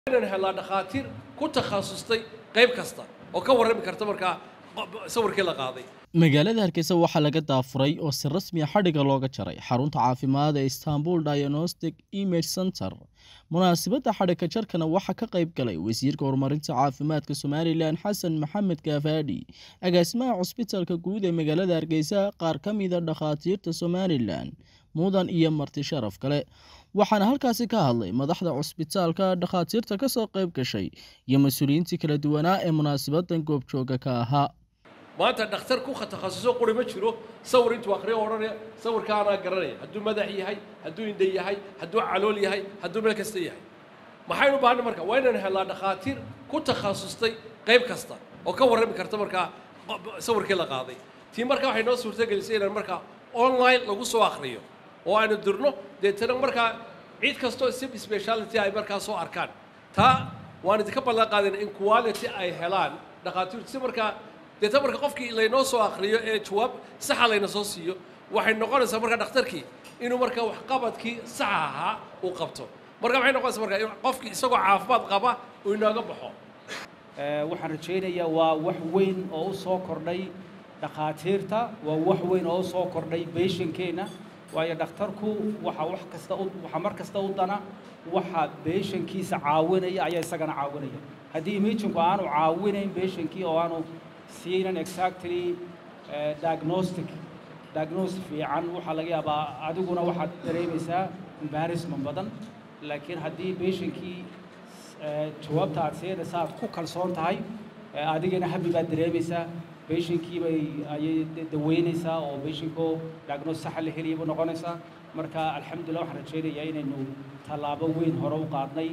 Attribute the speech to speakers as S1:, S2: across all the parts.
S1: inaan helnaa dhakhaatiir ku takhasustay qayb kasta oo ka warrami karta markaa sawirkii la qaaday
S2: magaalada hargeysa waxaa laga daafuray oo si rasmi a xadhiga looga jaray xarunta caafimaad ee istanbul diagnostic image center munaasabadda xadhiga jarkana waxaa ka qayb galay wasiirka horumarinta caafimaadka somalilan xasan maxamed kaafaadhi agaasimaha cusbitaalka guud ee magaalada hargeysa qaar ka mida dhakhaatiirta somalilan mudan iyo marti sharaf kale waxaana halkaasi ka hadlay madaxda cusbitaalka dhakhaatiirta kasoo qayb gashay iyo mas-uuliyiintii kala duwanaa ee munaasabadan goobjooga ka ahaa
S1: maanta dhakhtar ku takhasuso quri ma jiro sawir intuu akhriyo odhanaya sawirkaanaa garanaya hadduu madax yahay hadduu indha yahay hadduu calool yahay hadduu meel kasta yahay maxaynu u baahanay marka waa inaan helnaa dhakhaatiir ku takhasustay qayb kasta oo ka warrami karta markaa sawirkii la qaaday tii marka waxay noo suurtagelisay inaan markaa online lagu soo akhriyo oo aynu dirno deetana markaa cid kastoo sib speciality ay markaa soo arkaan taa waan idinka ballan qaadayna in quality ay helaan dhakhaatiirtu si markaa deetana marka qofkii laynoo soo akhriyo ee jawaab saxa layna soo siiyo waxay noqonaysaa markaa dhakhtarkii inuu markaa waxqabadkii saxa ahaa uu qabto marka maxay noqonaysaa markaa in qofkii isagoo caafimaad qaba uu inooga baxo
S3: waxaan rajaynayaa waa wax weyn oo u soo kordhay dhakhaatiirta waa wax weyn oo u soo kordhay beeshankeenna waayo dhakhtarku waxa wax kasta waxa mar kasta u dana waxa beeshankiisa caawinaya ayaa isagana caawinaya haddii imaginku aanu caawinayn beeshankii oo aanu siinan exactly diagnostic diagnostic fiican waxaa laga yaabaa adiguna waxaad dareemaysaa embarrassment badan laakiin haddii beeshankii jawaabta aad siinaysa aad ku kalsoon tahay adigana habi baad dareemaysaa beeshankii bay ayay daweynaysaa oo beeshankoo diagnosis saxa la heliyay buu noqonaysaa marka alxamdulillah waxaan rajaynayaa inaynu tallaabo weyn hore u qaadnay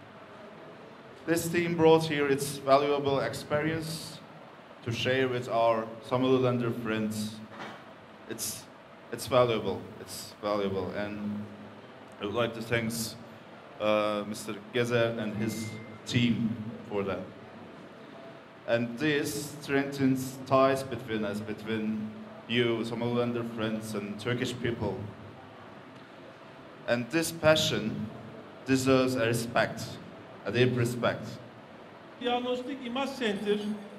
S4: This team brought here its valuable experience to share with our Somalilander friends. It's, it's valuable, it's valuable. And I would like to thank uh, Mr. Gezer and his team for that. And this strengthens ties between us, between you, Somalilander friends, and Turkish people. And this passion deserves a respect, a deep respect.
S5: Diagnostic Image Center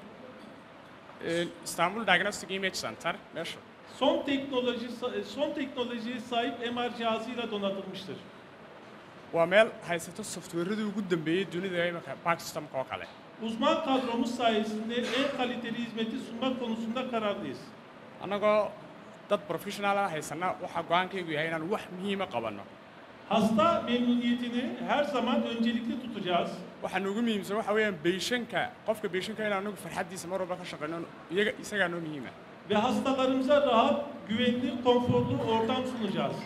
S6: İstanbul Diagnostic Image Center meşhur.
S5: son teknoloji son teknolojiye sahip MR cihazıyla donatılmıştır.
S6: Waa meel haysato softwareadii ugu dambeeyey dunida imika bank systemka oo kale.
S5: Uzman kadromuz sayesinde en kaliteli hizmeti sunmak konusunda kararlıyız.
S6: Annagoo dad professional ah haysana waxaa go-aankaygu yahay inaan wax muhiima qabanno.
S5: Hasta memnuniyetini her zaman öncelikli tutacağız.
S6: Waxaa noogu muhiimsan waxa weeyaan beeshanka qofka beeshanka inaan anagu farxaddiisa mar walba ka shaqeyno iyaga isagaa noo muhiima.
S5: Ve hastalarımıza rahat, güvenli, konforlu ortam sunacağız.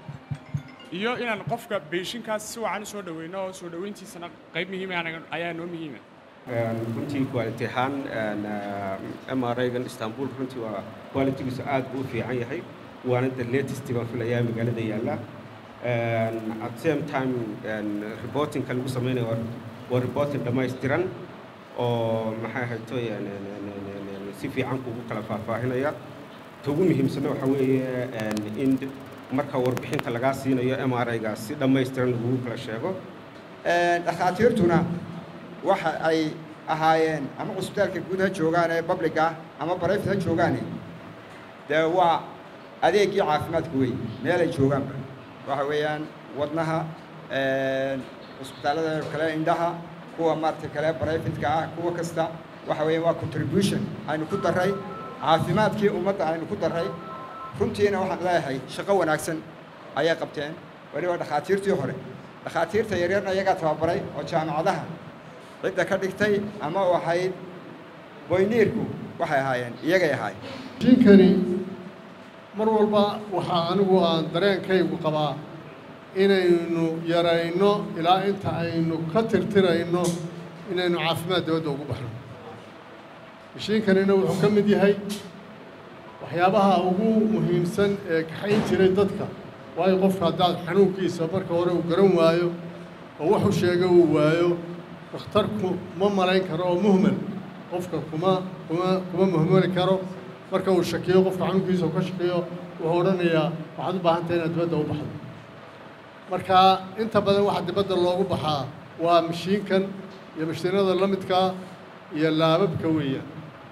S6: iyo inaan qofka beeshinkaas si wacan u soo dhaweyno oo soo dhaweyntiisana qayb muhiima ayaa noo muhiima
S7: runtii quality ahaan m r gan istanbul runtii waa qualitygiisu aad buu u fiican yahay waana the latest baan filayaa magaalada yaalla at same time reportingka lagu samaynayo waa reporting dhammaystiran oo maxay ahayto si fiican kugu kala faahfaahinaya ta ugu muhiimsana waxaa weeye in marka warbixinta lagaa siinayo m r ga si dhammaystiran lagugu kala sheego
S8: dhakhaatiirtuna waxa ay ahaayeen ama cusbitaalka guud ha joogaan ee public ah ama barayfat ha joogaane dee waa adeegii caafimaadka wey meelay joogaanba waxa weeyaan wadnaha cusbitaallada kale indhaha kuwa maaragtay kale barayfatka ah kuwa kasta waxa weeyaan waa contribution aynu ku darray caafimaadkii ummadda aynu ku darray runtiina waxaan leeyahay shaqo wanaagsan ayay qabteen weliba dhakhaatiirtii hore dhakhaatiirta yaryarna iyagaa tababaray oo jaamacadaha cidda ka dhigtay ama u ahayd boyniirku waxay ahaayeen iyagay ahaayeen
S9: jinkani mar walba waxaa anigu aan dareenkaygu qabaa inaynu yarayno ilaa inta aynu ka tirtirayno inaynu caafimaad dawladda ugu baxno mashiinkanina wuxuu ka mid yahay waxyaabaha ugu muhiimsan ee kaxayn jiray dadka waayo qofka haddaad xanuunkiisa marka hore uu garan waayo oo wuxuu sheega uu waayo dhakhtarku ma malayn karo oo muhmel qofka kuma kuma kuma muhmeli karo marka uu shakiyo qofka xanuunkiisa uu ka shakiyo wuxuu odhanayaa waxaad u baahan tahay inaad dibadda u baxdo marka inta badan waxa dibadda loogu baxaa waa mashiinkan iyo mashiinada la midkaa iyo laababka weeyaan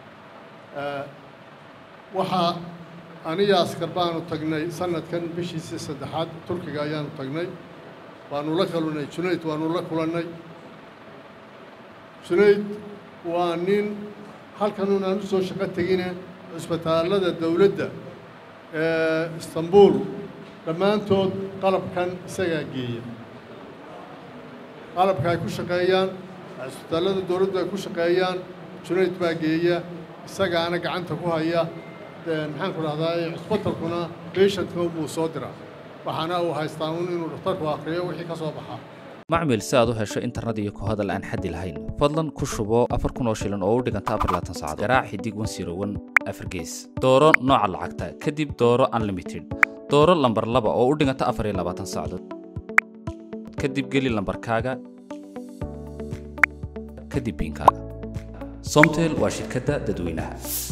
S9: waxaa aniga askar baanu tagnay sanadkan bishiisii saddexaad turkiga ayaanu tagnay waanu la kalunay junayd waanu la kulannay junayd waa nin halkanuun aan u soo shaqo tegine cusbitaallada dowladda ee istanbuul dhammaantood qalabkan isagaa geeya qalabka ay ku shaqeeyaan cusbitaallada dowladdu ay ku shaqeeyaan junayd baa geeya isagaana gacanta ku haya maxaan ku dhahdaa cusbitalkuna beshantka buu soo diraa waxaana uu haystaa un inuu dhakhtarku akhriyo wixii ka soo baxaa
S10: macmil si aad u hesho internet iyo ku hadal aan xaddi lahayn fadlan ku shubo afar kun oo shilin oo u dhiganta afar laatan saacadood garaac xidig wan siro wan afar gees dooro nooca lacagta kadib dooro unlimited dooro lambar laba oo u dhiganta afar iyo labaatan saacadood kadib geli lambarkaaga kadib biinkaaga somtel waa shirkadda dadweynaha